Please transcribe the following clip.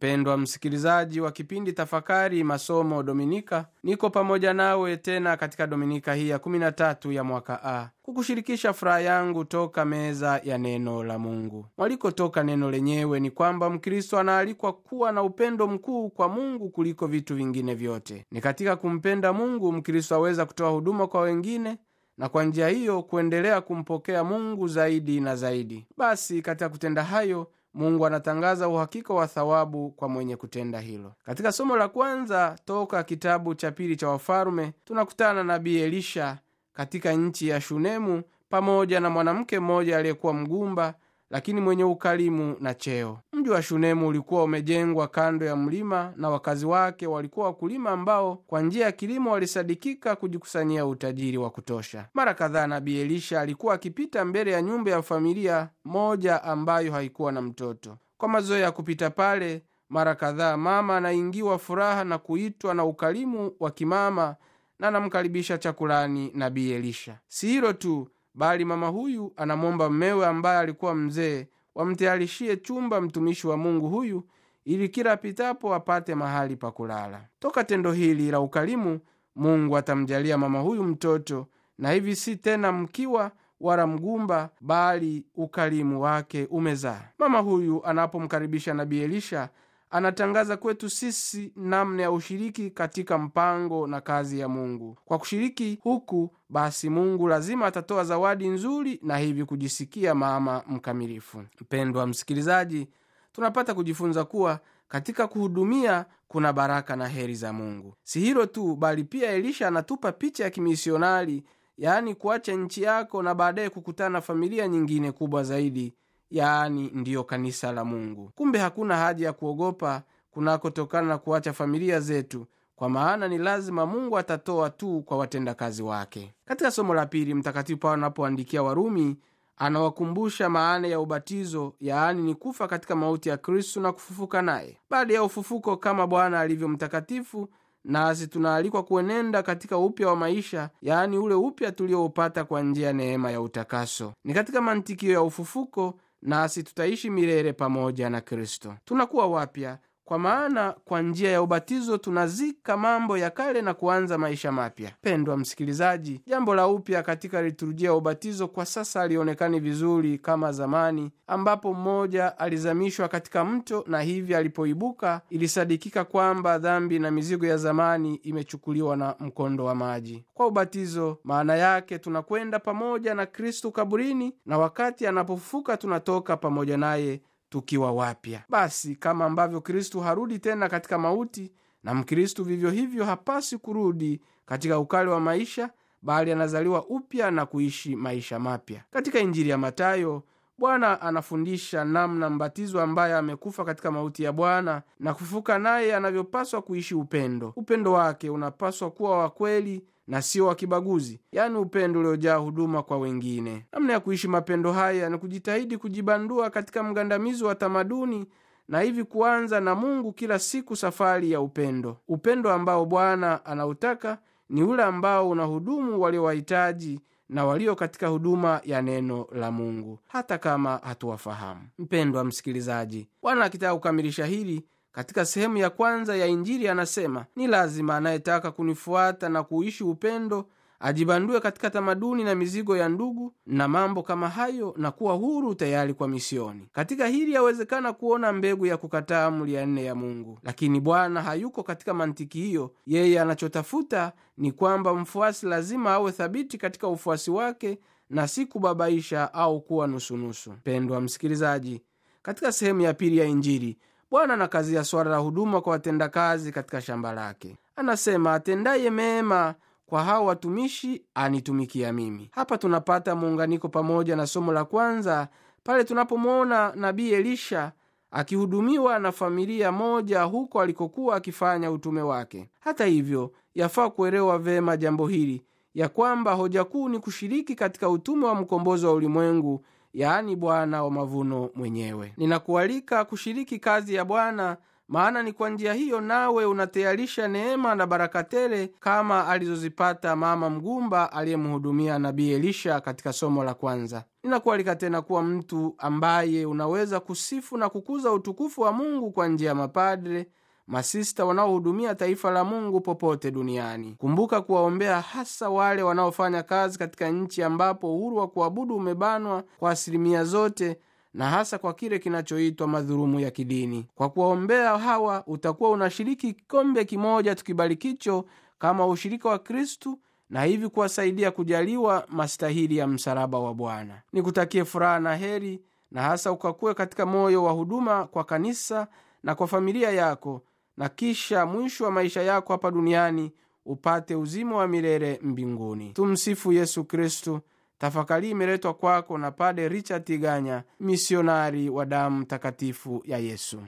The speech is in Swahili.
mpendwa msikilizaji wa kipindi tafakari masomo dominika niko pamoja nawe tena katika dominika hii ya 13 ya mwaka a kukushirikisha furaha yangu toka meza ya neno la mungu mwalikotoka neno lenyewe ni kwamba mkristo anaalikwa kuwa na upendo mkuu kwa mungu kuliko vitu vingine vyote ni katika kumpenda mungu mkristo aweza kutoa huduma kwa wengine na kwa njia hiyo kuendelea kumpokea mungu zaidi na zaidi basi katika kutenda hayo mungu anatangaza uhakika wa thawabu kwa mwenye kutenda hilo katika somo la kwanza toka kitabu cha pili cha wafalume tunakutana na nabii elisha katika nchi ya shunemu pamoja na mwanamke mmoja aliyekuwa mgumba lakini mwenye ukalimu na cheo mji wa shunemu ulikuwa umejengwa kando ya mlima na wakazi wake walikuwa wakulima ambao kwa njia ya kilimo walisadikika kujikusanyia utajiri wa kutosha mara kadhaa nabii elisha alikuwa akipita mbele ya nyumba ya familia moja ambayo haikuwa na mtoto kwa mazoea ya kupita pale mara kadhaa mama anaingiwa furaha na kuitwa na ukalimu wa kimama na anamkaribisha chakulani nabii elisha si hilo tu bali mama huyu anamwomba mmewe ambaye alikuwa mzee wamtayarishie chumba mtumishi wa mungu huyu ili kila apitapo apate mahali pa kulala toka tendo hili la ukalimu mungu atamjalia mama huyu mtoto na hivi si tena mkiwa wala mgumba bali ukalimu wake umezaa mama huyu anapomkaribisha nabii elisha anatangaza kwetu sisi namna ya ushiriki katika mpango na kazi ya mungu kwa kushiriki huku basi mungu lazima atatoa zawadi nzuri na hivi kujisikia mama mkamilifu mpendwa msikilizaji tunapata kujifunza kuwa katika kuhudumia kuna baraka na heri za mungu si hilo tu bali pia elisha anatupa picha ya kimisionari yaani kuacha nchi yako na baadaye kukutana na familia nyingine kubwa zaidi yaani ndiyo kanisa la mungu kumbe hakuna haja ya kuogopa kunakotokana na kuacha familia zetu kwa maana ni lazima mungu atatoa tu kwa watendakazi wake katika somo la pili mtakatifu paulo anapoandikia warumi anawakumbusha maana ya ubatizo yaani ni kufa katika mauti ya kristu na kufufuka naye baada ya ufufuko kama bwana alivyo mtakatifu nasi tunaalikwa kuenenda katika upya wa maisha yaani ule upya tulioupata kwa njia ya neema ya utakaso ni katika mantikio ya ufufuko nasi tutaishi milele pamoja na kristo tunakuwa wapya kwa maana kwa njia ya ubatizo tunazika mambo ya kale na kuanza maisha mapya pendwa msikilizaji jambo la upya katika liturujia ya ubatizo kwa sasa alionekani vizuri kama zamani ambapo mmoja alizamishwa katika mto na hivi alipoibuka ilisadikika kwamba dhambi na mizigo ya zamani imechukuliwa na mkondo wa maji kwa ubatizo maana yake tunakwenda pamoja na kristu kaburini na wakati anapofufuka tunatoka pamoja naye tukiwa wapya basi kama ambavyo kristu harudi tena katika mauti na mkristu vivyo hivyo hapasi kurudi katika ukali wa maisha bali anazaliwa upya na kuishi maisha mapya katika injili ya matayo bwana anafundisha namna mbatizo ambaye amekufa katika mauti ya bwana na kufufuka naye anavyopaswa kuishi upendo upendo wake unapaswa kuwa wa kweli na sio wa kibaguzi yaani upendo uliojaa huduma kwa wengine namna ya kuishi mapendo haya ni kujitahidi kujibandua katika mgandamizi wa tamaduni na hivi kuanza na mungu kila siku safari ya upendo upendo ambao bwana anautaka ni ule ambao unahudumu waliowahitaji na walio katika huduma ya neno la mungu hata kama hatuwafahamu mpendwa msikilizaji bwana akitaka kukamilisha hili katika sehemu ya kwanza ya injili anasema ni lazima anayetaka kunifuata na kuishi upendo ajibandue katika tamaduni na mizigo ya ndugu na mambo kama hayo na kuwa huru tayari kwa misioni katika hili yawezekana kuona mbegu ya kukataa amri ya nne ya mungu lakini bwana hayuko katika mantiki hiyo yeye anachotafuta ni kwamba mfuasi lazima awe thabiti katika ufuasi wake na si kubabaisha au kuwa nusunusu pendwa msikilizaji katika sehemu ya pili ya injili bwana anakazia swala la huduma kwa watendakazi katika shamba lake anasema atendaye mema kwa hao watumishi anitumikia mimi hapa tunapata muunganiko pamoja na somo la kwanza pale tunapomwona nabii elisha akihudumiwa na familia moja huko alikokuwa akifanya utume wake hata hivyo yafaa kuelewa vema jambo hili ya kwamba hoja kuu ni kushiriki katika utume wa mkombozi wa ulimwengu yaani bwana wa mavuno mwenyewe ninakualika kushiriki kazi ya bwana maana ni kwa njia hiyo nawe unatayarisha neema na baraka tele kama alizozipata mama mgumba aliyemhudumia nabii Elisha katika somo la kwanza. Ninakualika tena kuwa mtu ambaye unaweza kusifu na kukuza utukufu wa Mungu kwa njia ya mapadre masista wanaohudumia taifa la Mungu popote duniani. Kumbuka kuwaombea hasa wale wanaofanya kazi katika nchi ambapo uhuru wa kuabudu umebanwa kwa asilimia zote na hasa kwa kile kinachoitwa madhulumu ya kidini. Kwa kuwaombea hawa utakuwa unashiriki kikombe kimoja tukibarikicho kama ushirika wa Kristu na hivi kuwasaidia kujaliwa mastahili ya msalaba wa Bwana. Nikutakie furaha na heri, na hasa ukakuwe katika moyo wa huduma kwa kanisa na kwa familia yako, na kisha mwisho wa maisha yako hapa duniani upate uzima wa milele mbinguni. Tumsifu Yesu Kristu. Tafakari imeletwa kwako na Pade Richard Tiganya, misionari wa damu takatifu ya Yesu.